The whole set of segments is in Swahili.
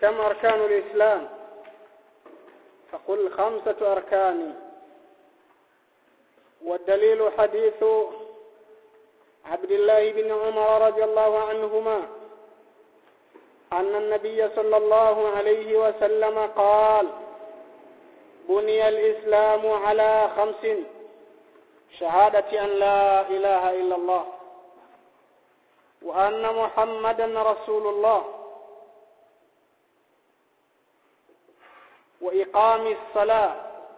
كم أركان الإسلام فقل خمسة أركان والدليل حديث عبد الله بن عمر رضي الله عنهما أن النبي صلى الله عليه وسلم قال بني الإسلام على خمس شهادة أن لا إله إلا الله وأن محمدا رسول الله وإقام الصلاة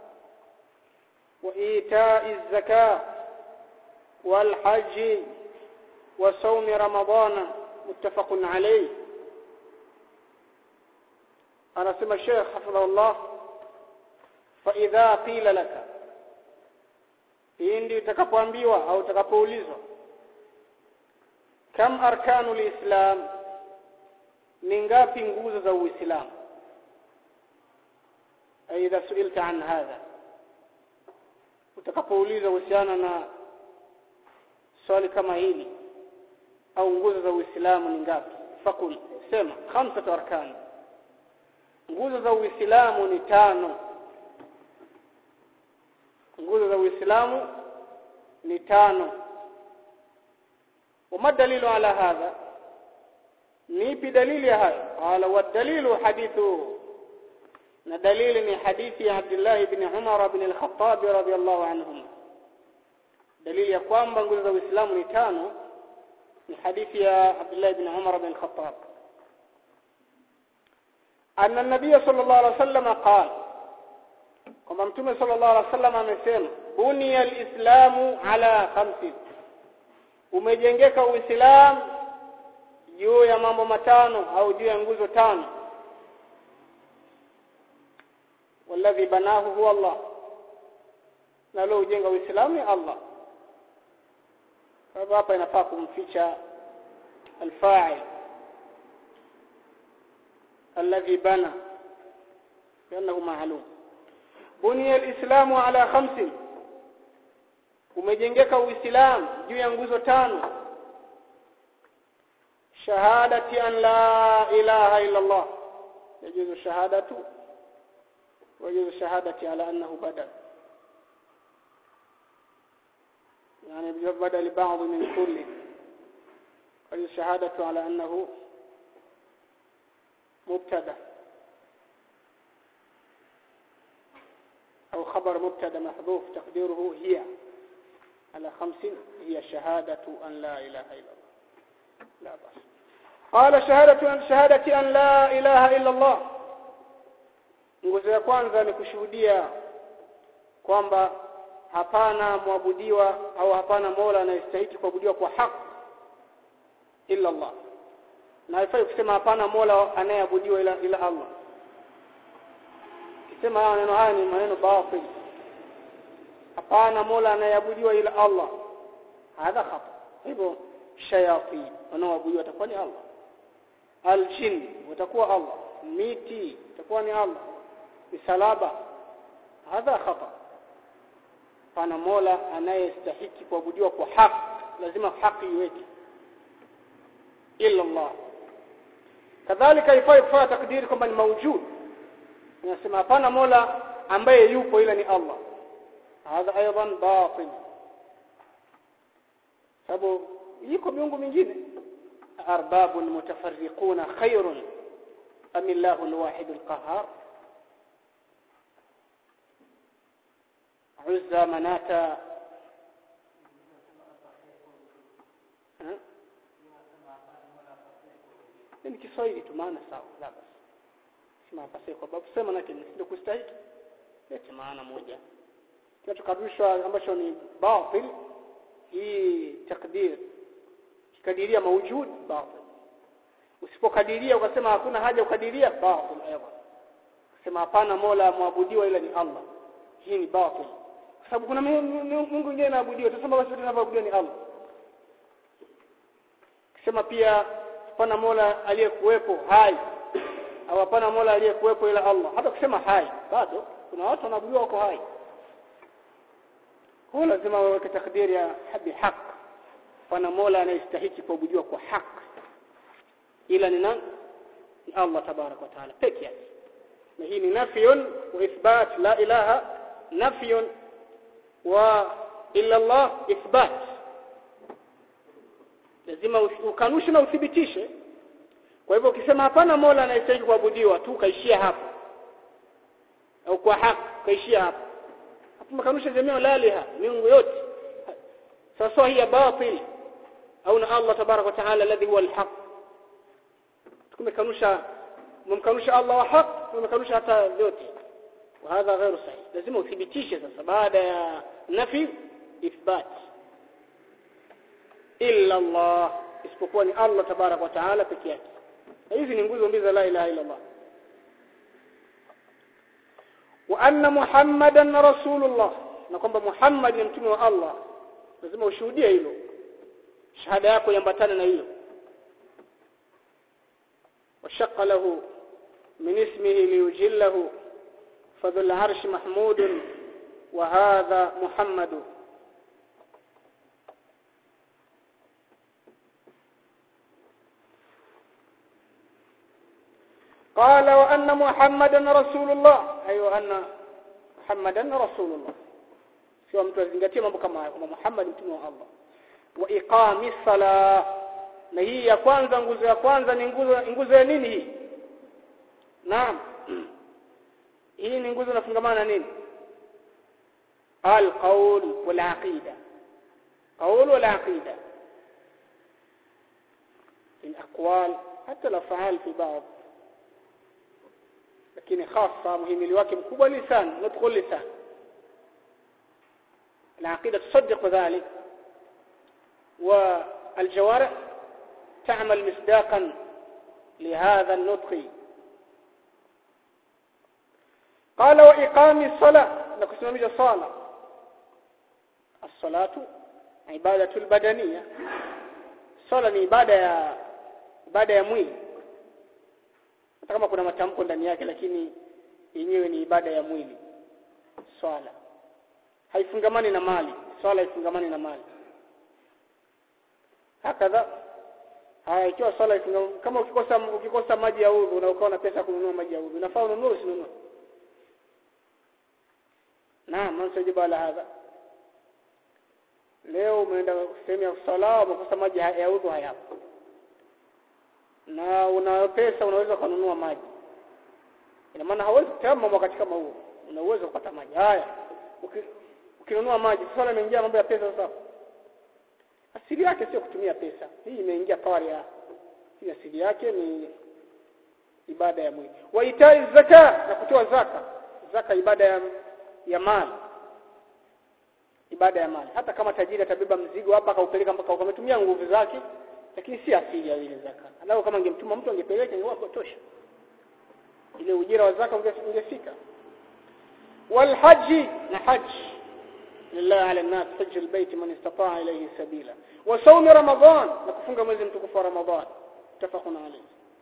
وإيتاء الزكاة والحج وصوم رمضان متفق عليه أنا سمى الشيخ حفظه الله فإذا قيل لك pindi utakapoambiwa au utakapoulizwa kam arkanu lislam ni ngapi nguzo za uislamu aidha suilta an hadha utakapoulizwa kuhusiana na swali kama hili au nguzo za uislamu ni ngapi fakul sema khamsatu arkan nguzo za uislamu ni tano nguzo za uislamu ni tano وما الدليل على هذا نيبي دليل يا هاي قال والدليل حديث دليل حديث عبد الله بن عمر بن الخطاب رضي الله عنهما دليل ya kwamba nguzo za Uislamu ni tano ni hadithi ya Abdullah ibn Umar bin Khattab anna an-nabiy sallallahu alaihi wasallam qala kwamba mtume sallallahu alaihi wasallam amesema buniya al-islamu ala khamsin umejengeka uislamu juu ya mambo matano au juu ya nguzo tano والذي بناه هو الله na leo ujenga uislamu ni Allah kwa hapa inafaa kumficha alfa'il alladhi bana لانه معلوم بني الاسلام على خمس umejengeka uislamu juu ya nguzo tano shahadati an la ilaha illa allah yajuzu shahadatu ويجوز الشهادة على أنه بدل يعني بدل بعض من كل ويجوز الشهادة على أنه مبتدا أو خبر مبتدا محذوف تقديره هي على خمس هي شهادة أن لا إله إلا الله لا بأس قال شهادة أن شهادة أن لا إله إلا الله nguzo ya kwanza ni kushuhudia kwamba hapana mwabudiwa au hapana mola anayestahili kuabudiwa kwa haki illa Allah na haifai kusema hapana mola anayeabudiwa ila, ila Allah kisema haya maneno haya ni maneno batil hapana mola anayeabudiwa ila Allah hadha khata hivyo shayatin wanaoabudiwa watakuwa ni Allah aljin watakuwa Allah miti itakuwa ni Allah misalaba hadha khata pana mola anayestahiki kuabudiwa kwa haki lazima haki iweke illa Allah kadhalika ifai kufanya takdiri kwamba ni maujud inasema hapana mola ambaye yupo ila ni Allah hadha aidan batil sababu yuko miungu mingine arbabun mutafarriquna khairun am illahu alwahid alqahhar عزى مناتا ni Kiswahili tu maana sawa la basi sema pasi kwa sababu sema nake ndio kustahiki lete maana moja kinachokadrishwa ambacho ni batil hii takdir kikadiria maujud batil usipokadiria ukasema hakuna haja ukadiria batil aidan kusema hapana mola muabudiwa ila ni Allah hii ni batil kwa sababu kuna Mungu mwingine anaabudiwa tusema basi tunaabudiwa ni Allah kusema pia hapana mola aliyekuwepo hai au hapana mola aliyekuwepo ila Allah hata kusema hai bado kuna watu wanaabudiwa wako hai kwa lazima waweke takdiri ya habi haq pana mola anayestahili kuabudiwa kwa haki ila ni nani Allah tabarak wa taala peke yake na hii ni nafyun wa ithbat la ilaha nafyun wa illa Allah ithbat lazima ukanushe na uthibitishe kwa hivyo ukisema hapana mola anayestahili kuabudiwa tu kaishia hapo au kwa haki kaishia hapo hapo makanusha jamii la ilaha miungu yote sasa hii batil au na Allah tabarak wa taala alladhi huwa alhaq tumekanusha mumkanusha Allah wa haq mumkanusha hata yote وهذا غير صحيح lazima uthibitishe sasa baada ya nafi ithbat illa Allah isipokuwa ni Allah tabarak wa taala pekee yake hizi ni nguzo mbili za la ilaha illa Allah wa anna muhammadan rasulullah na kwamba muhammad ni mtume wa Allah lazima ushuhudie hilo shahada yako iambatane na hilo وشق له من اسمه ليجله فذو العرش محمود وهذا محمد قال وأن محمدا رسول الله أي وأن محمدا رسول الله sio mtu azingatie mambo kama hayo kwamba Muhammad mtume wa Allah wa iqami sala na hii ya kwanza nguzo ya kwanza ni nguzo nguzo ya nini hii naam hii ni nguzo inafungamana na nini القول والعقيدة قول والعقيدة الأقوال حتى الأفعال في بعض lakini hasa muhimili wake mkubwa lisan nutqu lisan العقيدة تصدق ذلك والجوارح تعمل مصداقا لهذا النطق قال وإقام الصلاة نقسم الصلاة الصلاة عبادة البدنية صلاة ni ibada ya ibada ya mwili hata kama kuna matamko ndani yake lakini yenyewe ni ibada ya mwili swala haifungamani na mali swala haifungamani na mali hakadha haya ikiwa swala kama ukikosa ukikosa maji ya udhu na ukawa na pesa kununua maji ya udhu unafaa ununue usinunue naam man sajiba ala hadha leo umeenda sehemu ya sala umekosa maji ya udhu hayapo na una pesa unaweza kununua maji ina maana hawezi kutama wakati kama huo una uwezo kupata maji haya ukinunua maji swala imeingia mambo ya pesa sasa asili yake sio kutumia pesa hii imeingia pawari ya hii asili yake ni ibada ya mwili waitai zaka na kutoa zaka zaka ibada ya ya mali ibada ya mali hata kama tajiri atabeba mzigo hapa akaupeleka mpaka ukametumia nguvu zake lakini si asili ya ile zaka alau kama angemtuma mtu angepeleka ingekuwa tosha ile ujira wa zaka ungefika والحج نحج لله على الناس حج البيت من استطاع إليه سبيلا وصوم رمضان نكفونغ mwezi mtukufu wa Ramadhan متفقون عليه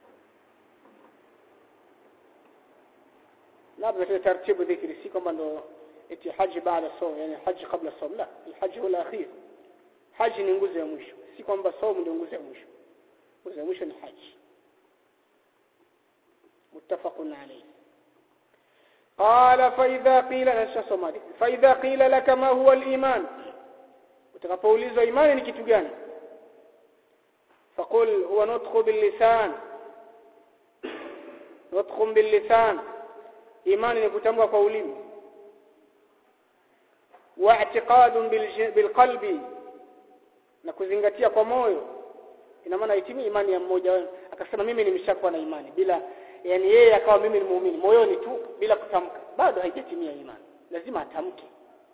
labda tu taratibu dhikri si kwamba ndo eti haji baada saum yani haji kabla saum la alhaji huwa alakhir haji ni nguzo ya mwisho si kwamba saum ndio nguzo ya mwisho nguzo ya mwisho ni haji muttafaqun alayhi قال فإذا قيل نشا فإذا قيل لك ما هو الإيمان utakapoulizwa imani ni kitu gani فقل هو نطق باللسان نطق باللسان imani ni kutamka kwa ulimi واعتقاد بالقلب na kuzingatia kwa moyo ina maana itimii imani ya mmoja akasema mimi nimeshakuwa na imani bila yani yeye akawa mimi ni muumini moyoni tu bila kutamka bado haijatimia imani lazima atamke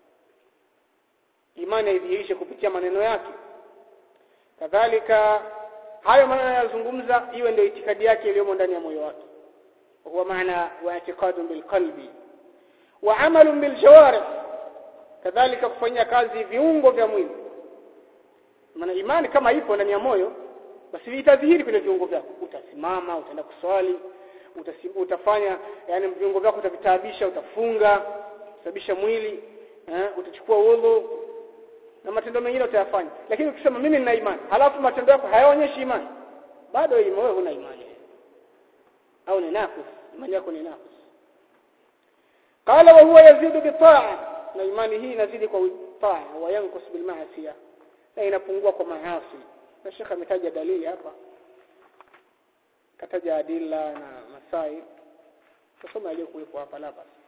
imani aidhihirishe kupitia maneno yake kadhalika hayo maneno yanayozungumza iwe ndio itikadi yake iliyomo ndani ya moyo wake huwa maana wa i'tiqadun bilqalbi wa amalun biljawarih kadhalika kufanyia kazi viungo vya mwili maana imani kama ipo ndani ya moyo basi itadhihiri kwenye viungo vyako utasimama utaenda kuswali utafanya yani viungo vyako utavitaabisha utafunga utasabisha mwili eh, utachukua udhu na matendo mengine utayafanya lakini ukisema mimi nina imani halafu matendo yako hayaonyeshi imani bado wewe huna imani au ni naqis imani yako ni naqis qala wa huwa yazidu bitaa na imani hii inazidi kwa taa wa yanqus bil ma'siyah na inapungua kwa maasi na shekha ametaja dalili hapa kataja adilla na masai tusome aliyokuwepo hapa la basi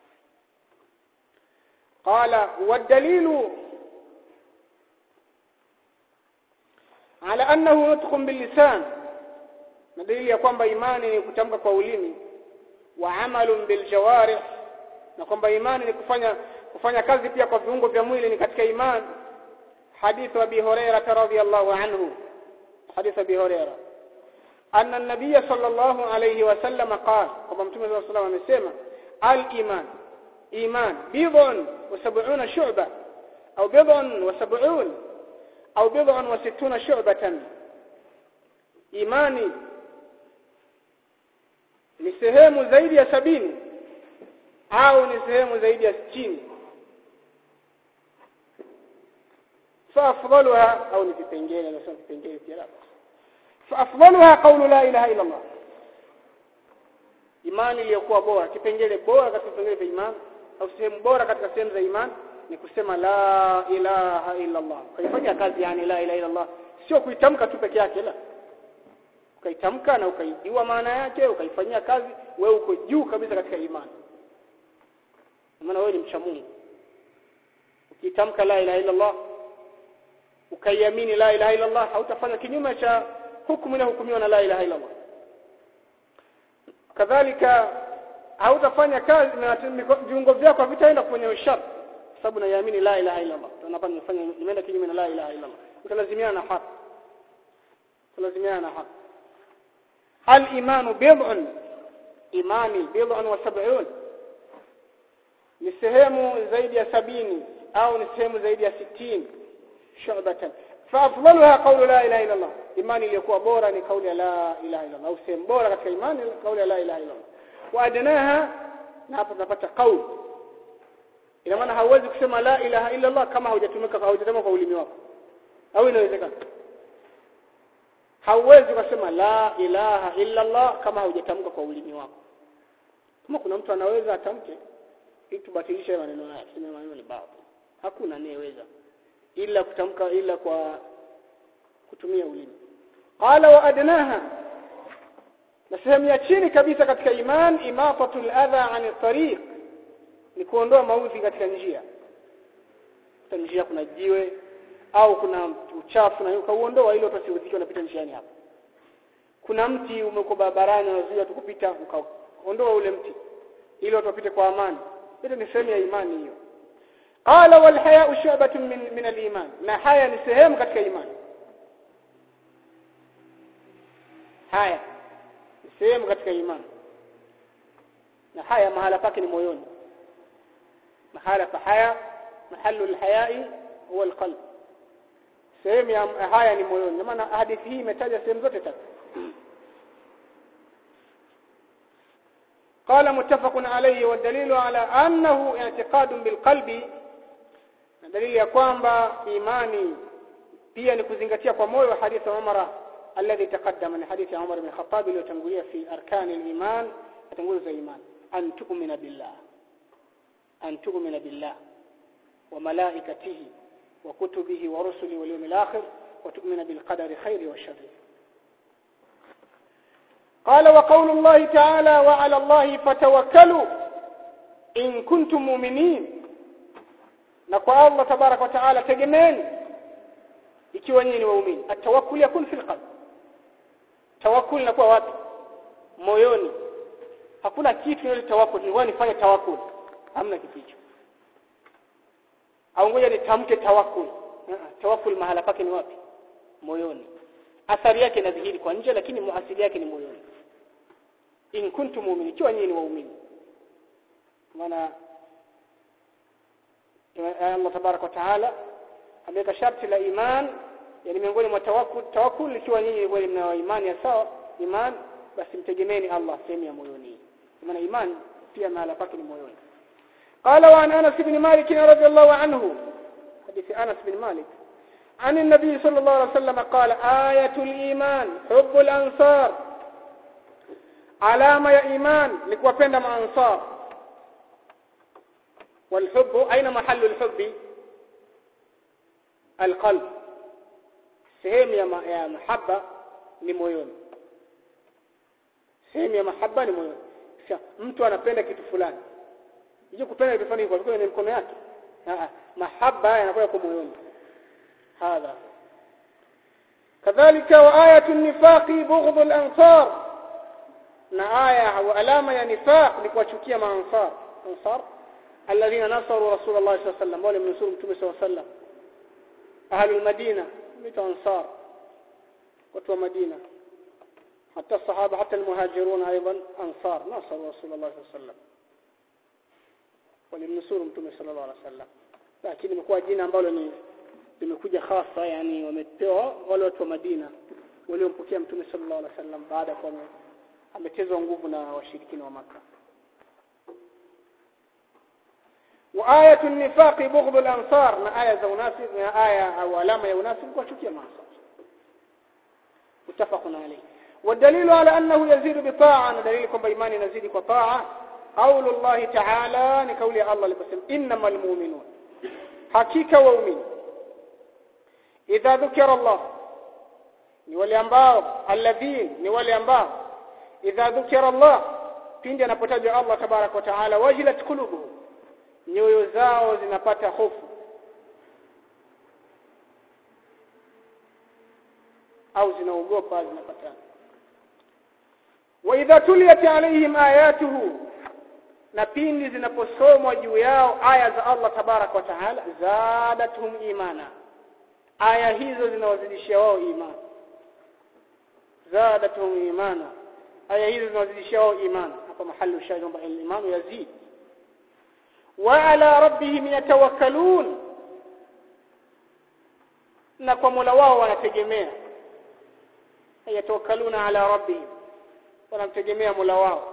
قال والدليل على أنه نطق باللسان دليل ya kwamba imani ni kutamka kwa ulimi wa amalun biljawarih na kwamba imani ni kufanya kufanya kazi pia kwa viungo vya mwili ni katika imani حديث أبي هريرة رضي الله عنه حديث أبي هريرة أن النبي صلى الله عليه وسلم قال كما متى صلى الله عليه وسلم amesema الإيمان إيمان بضع وسبعون شعبة أو بضع وسبعون أو بضع وستون شعبة إيماني ni sehemu zaidi ya sabini au ni sehemu zaidi ya sitini فافضلها او ni vipengele nasema vipengele pia la فافضلها قول لا اله الا الله imani iliyokuwa bora kipengele bora katika vipengele vya imani au sehemu bora katika sehemu za imani ni kusema la ilaha illa Allah kaifanya kazi yani la ilaha illa Allah sio kuitamka tu peke yake la ukaitamka na ukaijua maana yake ukaifanyia kazi wewe uko juu kabisa katika imani maana wewe ni mcha Mungu ukitamka la ilaha illa Allah ukaiamini la ilaha illa Allah hautafanya kinyume cha hukumu inayohukumiwa na la ilaha illa Allah kadhalika hautafanya kazi na viungo vyako havitaenda kwenye ushar sababu naiamini la ilaha illa Allah tunapa nimefanya nimeenda kinyume na la ilaha illa Allah utalazimiana na haki utalazimiana na haki al-iman bid'un imani bid'un wa sab'un ni sehemu zaidi ya sabini au ni sehemu zaidi ya sitini شعبة فأفضلها قول لا إله إلا الله إيماني ليكون بورا لقول لا إله إلا الله أو سيم بورا كتك إيماني قول لا إله إلا الله وأدناها نapata قول ina maana hauwezi kusema la ilaha illa Allah kama haujatumika haujatamka kwa ulimi wako au inawezekana hauwezi kusema la ilaha illa Allah kama haujatamka kwa ulimi wako kama kuna mtu anaweza atamke ili tubatilishe maneno haya sema maneno ni baadhi hakuna anayeweza ila kutamka ila kwa kutumia ulimi qala wa adnaha na sehemu ya chini kabisa katika iman imatatul adha an tariq ni kuondoa maudhi katika njia katika njia kuna jiwe au kuna uchafu na ukauondoa ili watu wasiudhike wanapita njiani hapo kuna mti umekuwa barabarani unazuia tukupita ukaondoa ule mti ili watu wapite kwa amani hiyo ni sehemu ya imani hiyo qala wal haya'u shu'batun min min al-iman na haya ni sehemu katika imani haya ni sehemu katika imani na haya mahala pake ni moyoni mahala pa haya mahallu al-haya'i huwa al-qalb sehemu ya haya ni moyoni maana hadithi hii imetaja sehemu zote tatu قال متفق عليه والدليل على أنه اعتقاد بالقلب دليل ya kwamba imani pia ni kuzingatia kwa moyo hadithi ya Umar alladhi taqaddama ni hadithi ya Umar ibn Khattab iliyotangulia fi arkani al-iman atanguliza za iman an tu'mina billah an tu'mina billah wa malaikatihi wa kutubihi wa rusulihi wal yawmil akhir wa tu'mina bil qadari khairi wa sharri قال وقول الله تعالى وعلى الله فتوكلوا إن كنتم مؤمنين na kwa Allah tabarak wa taala tegemeni ikiwa nyinyi ni waumini atawakkul yakun fil qalb tawakkul inakuwa wapi moyoni hakuna kitu yote tawakkul ni nifanye tawakkul hamna kitu hicho au ngoja nitamke tawakkul tawakkul mahala pake ni wapi moyoni athari yake inadhihiri kwa nje lakini muasili yake ni moyoni in kuntum mu'minin ikiwa nyinyi ni waumini maana Allah tabarak wa taala ameweka sharti la iman yani miongoni mwa tawakkul tawakkul ikiwa nyinyi kweli mna imani ya sawa iman basi mtegemeeni Allah sehemu ya moyoni maana iman pia mahala pake ni moyoni قال وعن انس بن مالك رضي الله عنه حديث انس بن مالك عن النبي صلى الله عليه وسلم قال آية الإيمان حب الأنصار alama ya iman ni kuwapenda maansar والحب أين محل الحب القلب sehemu ya, ma, ya mahaba ni moyoni sehemu ya mahaba ni moyoni sasa mtu anapenda kitu fulani hiyo kupenda kitu fulani kwa kwenye mikono yake ah mahaba yanakuwa kwa moyoni hadha kadhalika wa ayatu nifaqi bughdh al-ansar na aya au alama ya nifaq ni kuwachukia maansar ansar alladhina nasaru rasulullah sallallahu alaihi wasallam wale mnusuru mtume sallallahu alaihi wasallam ahlul madina mita ansar watu wa madina حتى الصحابه حتى المهاجرون ايضا انصار نصروا رسول الله صلى الله عليه وسلم walimnusuru mtume sallallahu alaihi wasallam lakini imekuwa jina ambalo ni limekuja hasa yani wamepewa wale watu wa Madina waliompokea mtume sallallahu alaihi wasallam baada kwa ametezwa nguvu na washirikina wa maka wa ayatu nifaqi bughdhu al-ansar na aya za unafiki na aya au alama ya unafiki kwa chukia maasa متفق عليه والدليل على أنه يزيد بطاعة دليل كم بإيمان يزيد بطاعة قول الله تعالى نقول الله لبسم إنما المؤمنون حقيقة وأمين إذا ذكر الله ni wale ambao alladhin ni wale ambao idha dhukira Allah pindi anapotajwa Allah tabarak wa taala wajilat qulubuhum nyoyo zao zinapata hofu au zinaogopa zinapata wa idha tuliyat alaihim ayatuhu na pindi zinaposomwa juu yao aya za Allah tabarak wa taala zadatuhum imana aya hizo zinawazidishia wao imani zadatuhum imana aya hizo zinawazidishia wao imani hapa mahali shahidi kwamba al-imanu yazid wa ala rabbihim yatawakkalun na kwa Mola wao wanategemea yatawakkaluna ala rabbihim wanamtegemea Mola wao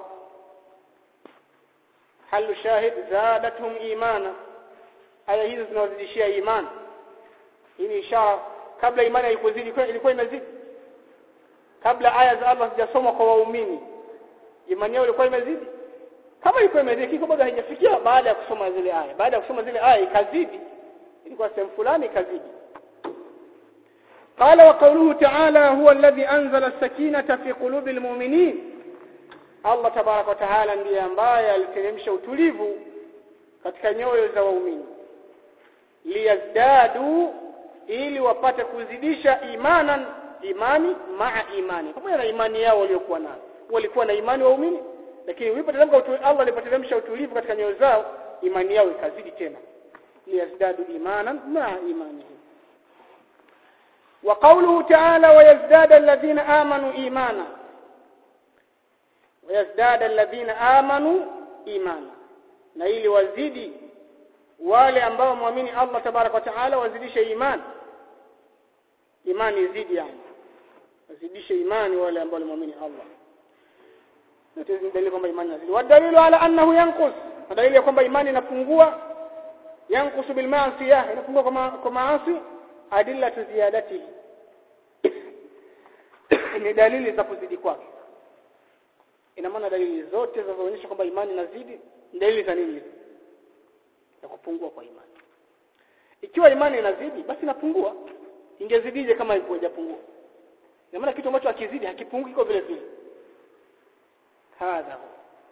halu shahid zadatuhum imana aya hizo zinawazidishia imani hii ni ishara kabla imani haikuzidi ilikuwa imezidi kabla aya za Allah zijasomwa kwa waumini imani yao ilikuwa imezidi kama ilikuwa imezidi kiko bado haijafikia baada ya kusoma zile aya baada ya kusoma zile aya ikazidi ilikuwa sehemu fulani ikazidi قال وقوله تعالى هو الذي أنزل السكينة في قلوب المؤمنين Allah tabarak wa taala ndiye ambaye aliteremsha utulivu katika nyoyo za waumini liyazdadu ili wapate kuzidisha imanan imani maa imani pamoja na imani yao waliokuwa nayo walikuwa na imani waumini lakini ulipoteremka Allah alipoteremsha utulivu katika nyoyo zao imani yao ikazidi tena liyazdadu imanan maa imanihim وقوله تعالى ويزداد الذين آمنوا إيمانا ويزداد الذين آمنوا إيمانا na ili wazidi wale ambao muamini Allah tabarak wa taala wazidishe imani imani izidi yani wazidishe imani wale ambao muamini Allah ndio dalili kwamba imani inazidi wadalilu ala annahu yanqus dalili ya kwamba imani inapungua yanqusu bil ma'siyah inapungua kwa maasi adilla ziyadatihi ni dalili za kuzidi kwake ina maana dalili zote zinazoonyesha kwamba imani inazidi dalili za nini ya kupungua kwa imani ikiwa imani inazidi basi inapungua ingezidije kama haijapungua ina maana kitu ambacho hakizidi hakipungui kwa vile vile hadha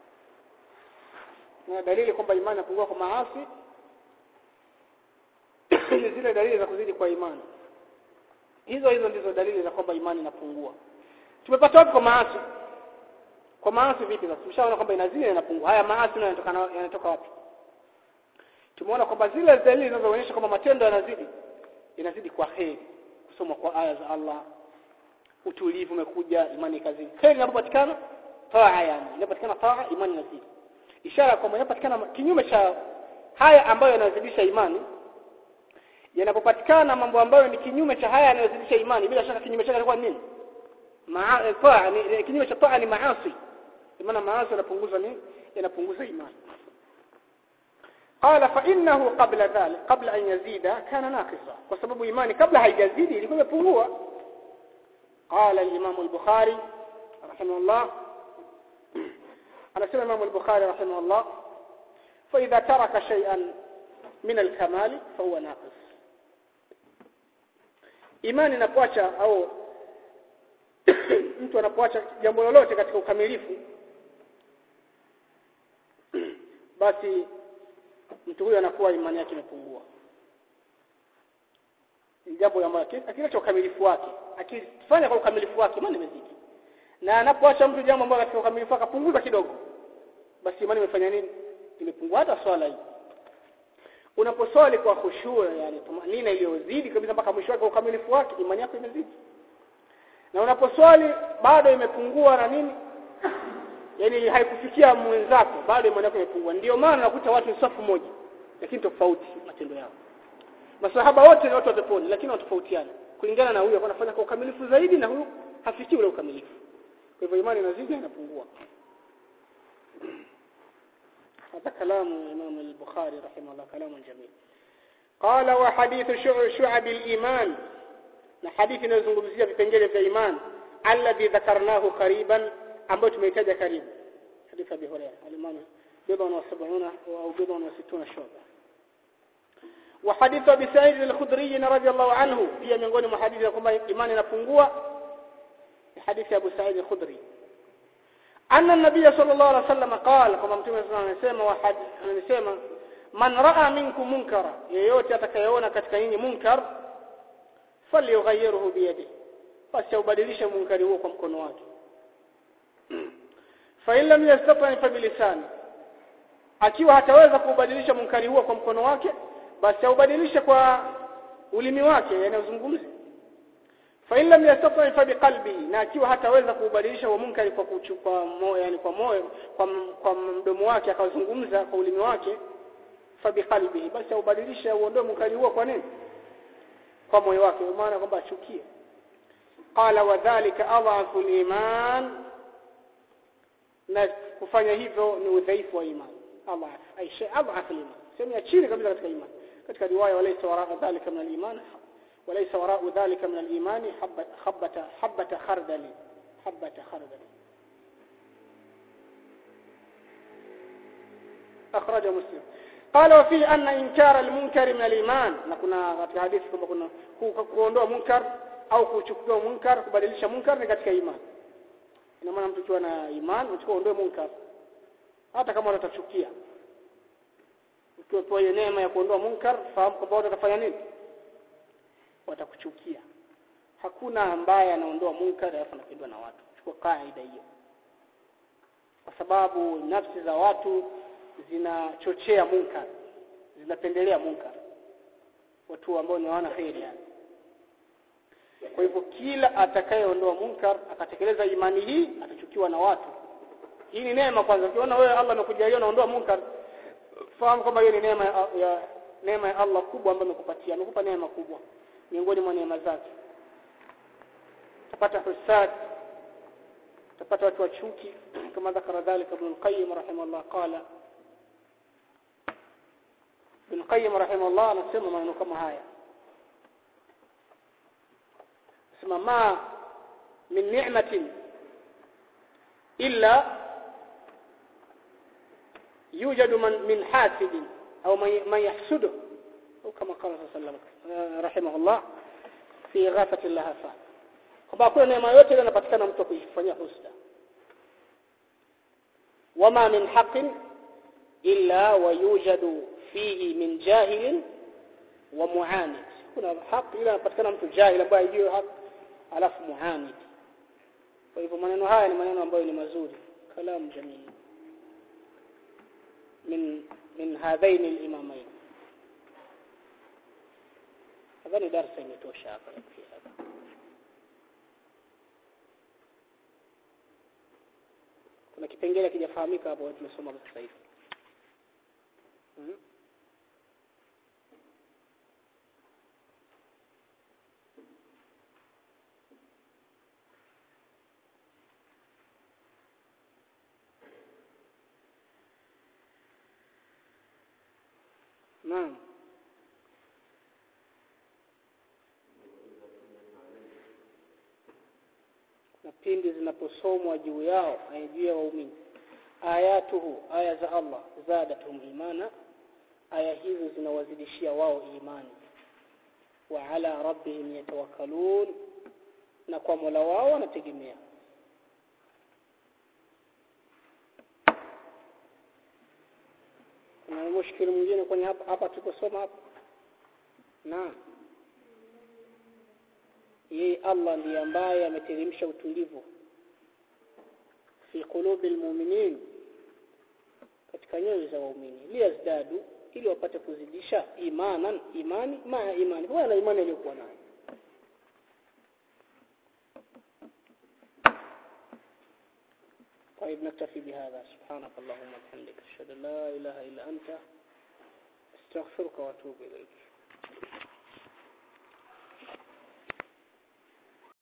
na dalili kwamba imani inapungua kwa maasi ni zile dalili za kuzidi kwa imani hizo hizo ndizo dalili za kwamba imani inapungua tumepata wapi kwa maasi kwa maasi vipi sasa tumeshaona kwamba inazidi na inapungua haya maasi nayo yanatoka yanatoka wapi tumeona kwamba zile dalili zinazoonyesha kwamba matendo yanazidi inazidi kwa heri kusoma kwa aya za Allah utulivu umekuja imani ikazidi heri inapopatikana taa yani inapopatikana taa imani inazidi ishara kwamba inapopatikana kinyume cha haya ambayo yanazidisha imani yanapopatikana mambo ambayo ni kinyume cha haya yanayozidisha imani bila shaka kinyume chake kwa nini maa taa ni kinyume cha taa ni maasi maana maasi yanapunguza nini yanapunguza imani قال فانه قبل ذلك قبل ان يزيد كان ناقصا وسبب ايماني قبل haijazidi ilikuwa imepungua قال الامام البخاري رحمه الله anasema Imam al-Bukhari rahimahullah fa idha taraka shay'an min al-kamal fa huwa naqis imani inapoacha au mtu anapoacha jambo lolote katika ukamilifu basi mtu huyo anakuwa imani yake imepungua ni jambo ambalo akiacha ukamilifu wake akifanya kwa ukamilifu wake imani imezidi na anapoacha mtu jambo ambalo katika ukamilifu wake apunguza kidogo basi imani imefanya nini imepungua hata swala hii unaposwali kwa khushua yani tumanina iliyozidi kabisa mpaka mwisho wake ukamilifu wake imani yako imezidi na unaposwali bado imepungua na nini yani haikufikia mwenzako bado imani yako imepungua ndio maana unakuta watu ni safu moja lakini tofauti matendo yao masahaba wote ni watu wa peponi lakini wanatofautiana kulingana na huyu anafanya kwa ukamilifu zaidi na huyu hafikii ule ukamilifu kwa hivyo imani inazidi na inapungua هذا كلام الإمام البخاري رحمه الله كلام جميل قال وحديث شعب الإيمان حديث نزungumzia vipengele vya iman alladhi dhakarnahu qariban ambao tumeitaja karibu hadith Abi Hurairah al-Imam bidon wa 70 au bidon wa 60 shuba وحديث أبي سعيد الخدري رضي الله عنه pia miongoni mwa hadithi kwamba imani inapungua hadithi Abu Sa'id al-Khudri anna an-nabiy sallallahu alaihi wasallam qala kama mtume sallallahu alaihi anasema man raa minkum munkara yeyote atakayeona katika nyinyi munkar falyughayyirhu biyadihi basi ubadilishe munkari huo kwa mkono wake fa in lam yastati fa bilisani akiwa hataweza kubadilisha munkari huo kwa mkono wake basi aubadilishe kwa ulimi wake yani uzungumze fa in lam yastati fa biqalbi na akiwa hataweza kubadilisha huo munkari kwa kuchukua moyo yani kwa moyo kwa, kwa mdomo wake akazungumza kwa ulimi wake fa biqalbi basi aubadilishe uondoe munkari huo kwa nini kwa moyo wake maana kwamba achukie qala wadhālika adhafu al-iman na kufanya hivyo ni udhaifu wa imani adhaf ay shay adhaf al-iman sehemu ya chini kabisa katika imani katika riwaya walaysa waraa dhalika min al-iman walaysa waraa dhalika min al-iman habata habata khardal habata khardal أخرجه مسلم قال وفيه أن إنكار المنكر من الإيمان نكون في حديث كما كنا kuondoa munkar au kuchukua munkar kubadilisha munkar ni katika imani ina maana mtu akiwa na imani unachukua ondoe munkar hata kama unatachukia ukiwa hiyo neema ya kuondoa munkar fahamu kwamba watu watafanya nini watakuchukia hakuna ambaye anaondoa munkar alafu anapendwa na watu chukua kaida hiyo kwa sababu nafsi za watu zinachochea munkar zinapendelea munkar watu ambao ni wana kheri yani kwa hivyo kila atakayeondoa munkar akatekeleza imani hii atachukiwa na watu hii ni neema kwanza ukiona wewe Allah amekujalia unaondoa munkar fahamu kwamba hiyo ni neema ya, ya neema ya Allah kubwa ambayo amekupatia amekupa neema kubwa miongoni mwa neema zake utapata husad utapata watu wa chuki kama dhakara dhalika ibn al-qayyim rahimahullah qala ibn qayyim rahimahullah anasema maneno kama haya sema ma min ni'matin illa يوجد من من حاسد أو من يحسده أو كما قال صلى الله عليه وسلم رحمه الله في غافة اللهفة kwamba kuna neema yote ile inapatikana mtu kuifanyia husda wama min haqqin illa wayujadu fihi min jahilin wa muanid kuna haki ila inapatikana mtu jahil ambaye hajui haki alafu muanid kwa hivyo maneno haya ni maneno ambayo ni mazuri kalamu jamii من من هذين الإمامين nadhani darasa imetosha hapa yakufia hapa kuna kipengele kijafahamika hapo tumesoma sasa hivi hmm? Naam. Na pindi zinaposomwa juu yao juu ya waumini. ayatuhu aya za Allah zadatuhum imana aya hizo zinawazidishia wao imani wa ala rabbihim yatawakkalun na kwa Mola wao wanategemea kuna mushkili mwingine kwenye hapa hapa tuliposoma hapa naam yeye Allah ndiye ambaye ameteremsha utulivu fi qulubi almu'minin katika nyoyo za waumini liyazdadu ili wapate kuzidisha imanan imani maa imani kwa na imani iliyokuwa nayo طيب نكتفي بهذا سبحانك اللهم وبحمدك اشهد ان لا اله الا انت استغفرك واتوب اليك